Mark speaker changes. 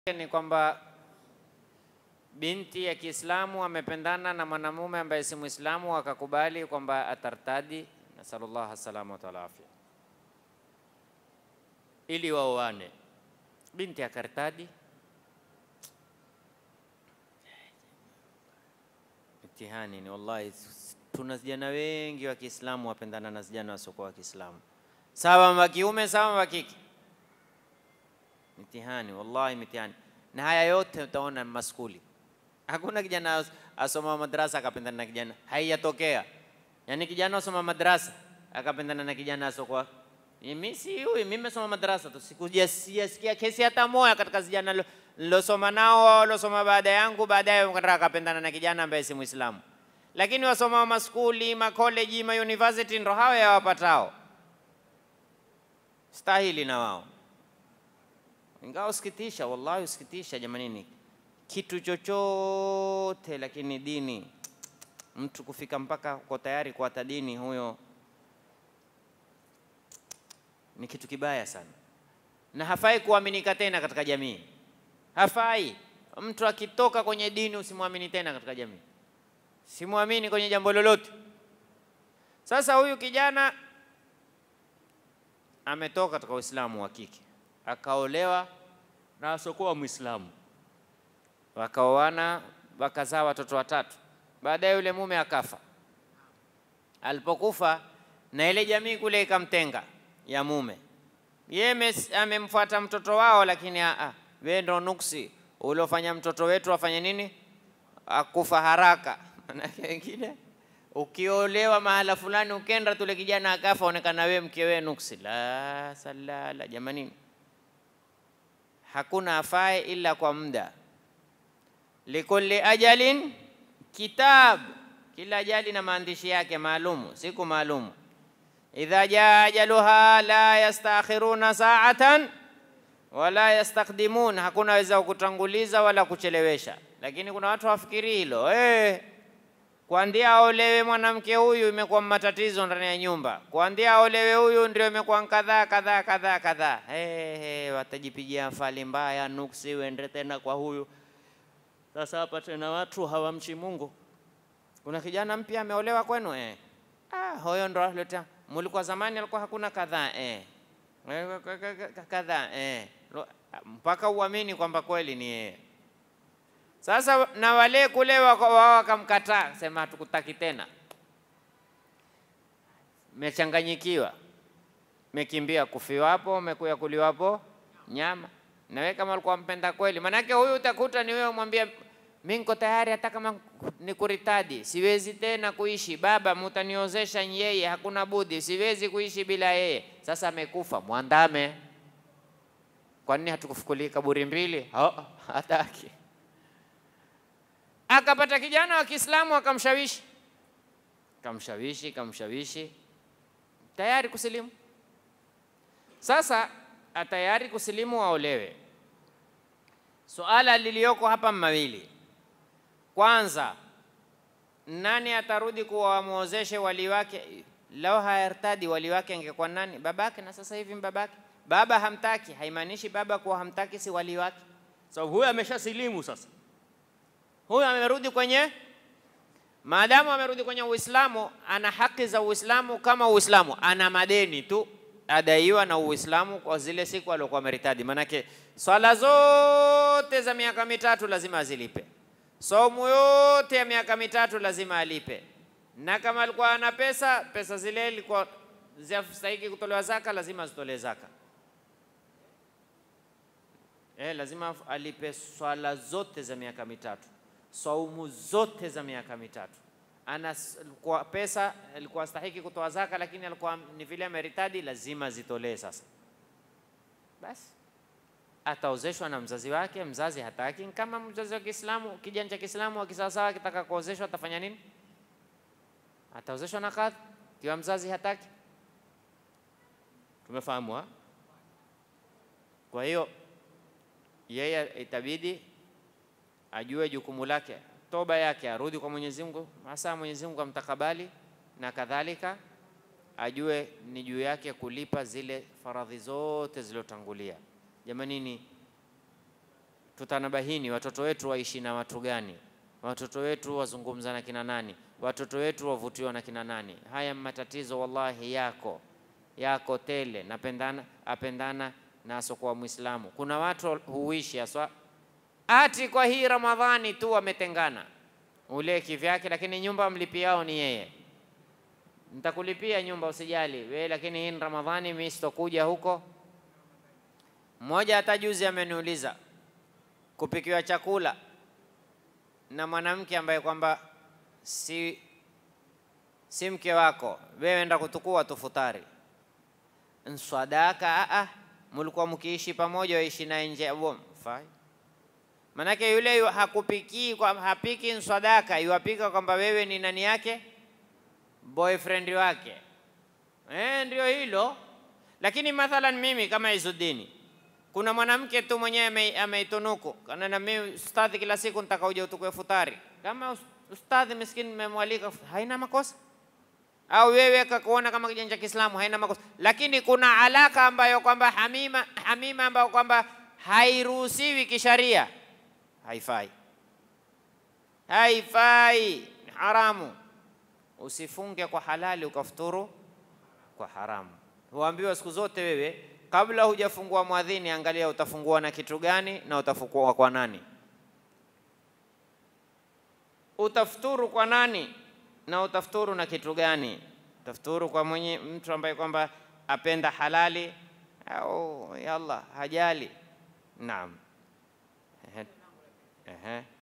Speaker 1: ni kwamba binti ya Kiislamu amependana na mwanamume ambaye si Muislamu, akakubali kwamba atartadi, nasallallahu salama wa afya, ili waoane. Binti akartadi, mtihani ni wallahi. Tuna vijana wengi wa Kiislamu wapendana na vijana wasiokuwa wa Kiislamu, sawa wa kiume sawa wa kike, mtihani wallahi, mtihani. Na haya yote utaona maskuli Hakuna kijana asoma madrasa akapendana na kijana, haijatokea. Yaani kijana asoma madrasa akapendana na kijana asokuwa mimi si huyu, mimi nimesoma madrasa tu, sikujasikia kesi hata moja katika vijana nilosoma nao walosoma baada yangu, baadaye akapendana na kijana ambaye si Muislamu. Lakini wasoma maskuli, makoleji, ma university ndo hao yawapatao, stahili na wao, ingawa usikitisha, wallahi usikitisha jamanini kitu chochote lakini dini, mtu kufika mpaka uko tayari kuata dini, huyo ni kitu kibaya sana, na hafai kuaminika tena katika jamii. Hafai mtu akitoka kwenye dini usimwamini tena katika jamii, simwamini kwenye jambo lolote. Sasa huyu kijana ametoka katika Uislamu wa kike akaolewa na asokuwa Muislamu wakaoana wakazaa watoto watatu. Baadaye yule mume akafa. Alipokufa na ile jamii kule ikamtenga ya mume, yeye amemfuata mtoto wao, lakini a wewe ndo nuksi uliofanya mtoto wetu afanye nini, akufa haraka. Manake wengine ukiolewa mahala fulani, ukenda tule kijana akafa, onekana wewe mke wewe nuksi. La salala, jamanini, hakuna afae ila kwa muda likulli ajalin kitab, kila ajali na maandishi yake maalumu, siku maalumu. Idha jaa ajaluha la yastakhiruna sa'atan wala yastaqdimun, hakuna weza kutanguliza wala kuchelewesha. Lakini kuna watu wafikiri hilo eh, kuandia aolewe mwanamke huyu imekuwa matatizo ndani ya nyumba, kuandia aolewe huyu ndio imekuwa kadhaa kadhaa kadhaa kadhaa. Hey, hey, watajipigia fali mbaya, nuksi, uende tena kwa huyu sasa hapa tena watu hawamchi Mungu. Kuna kijana mpya ameolewa kwenu eh? Ah, huyo ndo aleta. Mulikuwa zamani alikuwa hakuna kadhaa eh. Kadhaa eh. Mpaka uamini kwamba kweli ni yeye. Sasa na wale kule wao wakamkataa, sema hatukutaki tena. Mechanganyikiwa, mekimbia kufiwapo, mekuya kuliwapo nyama na wewe kama ulikuwa mpenda kweli, manake huyu utakuta ni wewe umwambia mimi niko tayari hata kama nikuritadi, siwezi tena kuishi baba, mutaniozesha yeye, hakuna budi, siwezi kuishi bila yeye. Sasa amekufa, mwandame. Kwa nini hatukufukulia kaburi mbili? Oh, hataki. Akapata kijana wa Kiislamu akamshawishi, kamshawishi, kamshawishi, tayari kusilimu. Sasa atayari kusilimu aolewe. Suala liliyoko hapa mawili. Kwanza, nani atarudi kuwa wamwozeshe wali wake? Lau hayartadi wali wake angekuwa nani? Babake, na sasa hivi babake. Baba hamtaki, haimaanishi baba kuwa hamtaki si wali wake. So huyu ameshasilimu sasa, huyu amerudi kwenye, maadamu amerudi kwenye Uislamu, ana haki za Uislamu kama Uislamu, ana madeni tu adaiwa na Uislamu kwa zile siku aliokuwa ameritadi. Manake swala zote za miaka mitatu lazima azilipe, somu yote ya miaka mitatu lazima alipe, na kama alikuwa ana pesa, pesa zile ilikuwa zinastahili kutolewa zaka, lazima zitolewe zaka. Eh, lazima alipe swala zote za miaka mitatu, saumu zote za miaka mitatu ana kwa pesa alikuwa stahiki kutoa zaka, lakini alikuwa ni vile ameritadi, lazima zitolee. Sasa basi ataozeshwa na mzazi wake, mzazi hataki. Kama mzazi wa Kiislamu, kijana cha Kiislamu akisawasawa akitaka kuozeshwa atafanya nini? Ataozeshwa na kadhi, kiwa mzazi hataki. Tumefahamu ha? Kwa hiyo yeye itabidi ajue jukumu lake toba yake arudi kwa Mwenyezi Mungu, hasa Mwenyezi Mungu amtakabali, na kadhalika ajue ni juu yake kulipa zile faradhi zote zilizotangulia. Jamanini, tutanabahini watoto wetu waishi na watu gani, watoto wetu wazungumza na kina nani, watoto wetu wavutiwa na kina nani. Haya matatizo wallahi yako yako tele, napendana apendana na asokuwa Muislamu. Kuna watu huishi aswa ati kwa hii Ramadhani tu wametengana, ule kivyake, lakini nyumba mlipiao ni yeye. Nitakulipia nyumba usijali wewe, lakini hii ni Ramadhani, mimi sitokuja huko. Mmoja hata juzi ameniuliza kupikiwa chakula na mwanamke ambaye kwamba si, si mke wako, wewe enda kutukua tufutari nswadaka. A, mulikuwa mkiishi pamoja, waishi naye nje ya boma fai. Manake yule yu hakupiki kwa, hapiki nswadaka, yuapika kwamba wewe ni nani yake, boyfriend wake. Eh, ndio hilo. Lakini mathalan mimi kama Izudini kuna mwanamke tu mwenyewe ameitunuku kana na mimi ustadhi, kila siku nitaka uje utukue futari. Kama ustadhi miskini nimemwalika, haina makosa. Au wewe kakuona kama kijana cha Kiislamu, haina makosa. Lakini kuna alaka ambayo kwamba hamima, hamima ambayo kwamba hairuhusiwi kisharia, haifai, haifai, ni haramu. Usifunge kwa halali ukafuturu kwa haramu. Huambiwa siku zote wewe kabla hujafungua mwadhini, angalia utafungua na kitu gani na utafungua kwa nani, utafuturu kwa nani na utafuturu na kitu gani. Utafuturu kwa mwenye mtu ambaye kwamba apenda halali au yalla hajali. Naam, ehe, ehe.